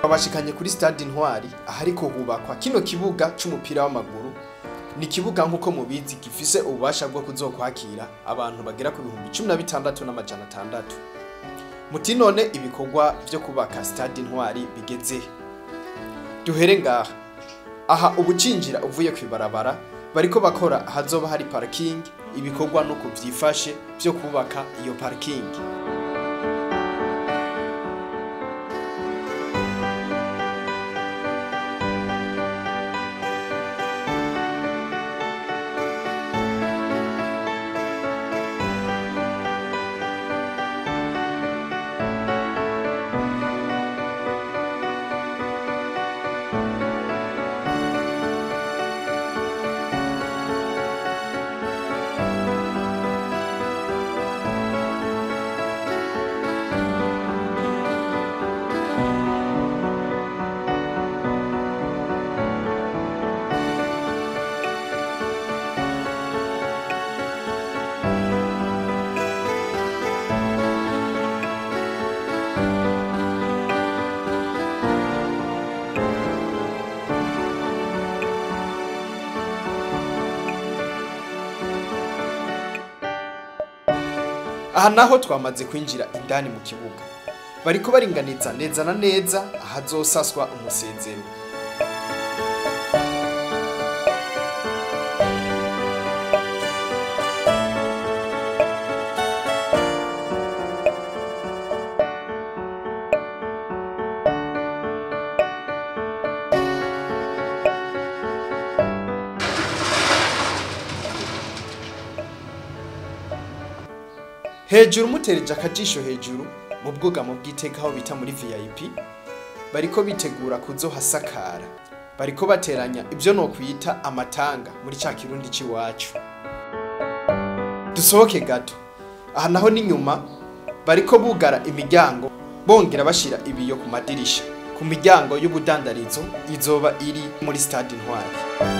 babashikanye kuri stade intwari ahariko hubakwa kino kibuga c'umupira w'amaguru ni ikibuga nk'uko mubizi gifise ububasha bwo kuzokwakira abantu bagera ku bihumbi cumi na bitandatu n'amajana atandatu muti none ibikorwa vyo kubaka stade intwari bigeze he? duhere ngaha aha ubucinjira uvuye kwibarabara bariko bakora ahazoba hari parking ibikorwa no kuvyifashe vyo kubaka iyo parking aha naho twamaze kwinjira indani mu kibuga bariko baringaniza neza na neza ahazosaswa umusezero hejuru mutereje akajisho hejuru mu bwugamo bw'iteka aho bita muri vip bariko bitegura kuzohasakara bariko bateranya ibyo nokwita amatanga muri ca kirundi c'iwacu dusohoke gato aha naho n'inyuma bariko bugara imiryango bongera bashira ibiyo ku madirisha ku miryango y'ubudandarizo izoba iri muri stade intwari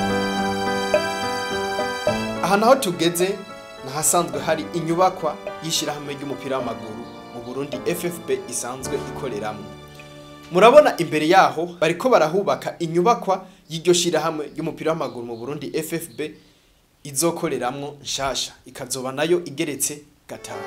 aha naho tugeze nahasanzwe hari inyubakwa y'ishyirahamwe ry'umupira w'amaguru mu Burundi FFB isanzwe ikoreramwo murabona imbere yaho bariko barahubaka inyubakwa y'iryo shyirahamwe ry'umupira w'amaguru mu Burundi FFB izokoreramwo nshasha ikazoba nayo igeretse gatanu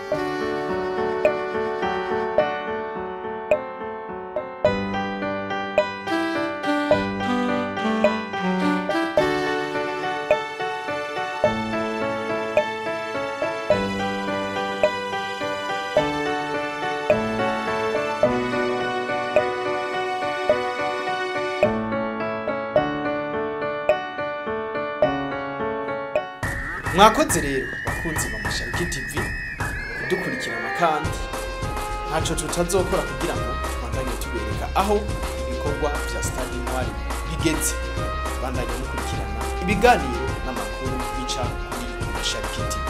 mwakoze rero bakunzi ba Mashariki TV kudukurikirana kandi ntaco tutazokora kugira ngo tubandanye tubereka aho ibikorwa vya stade intwari bigeze bandanye mukurikirana ibiganiro n'amakuru bica kuri Mashariki TV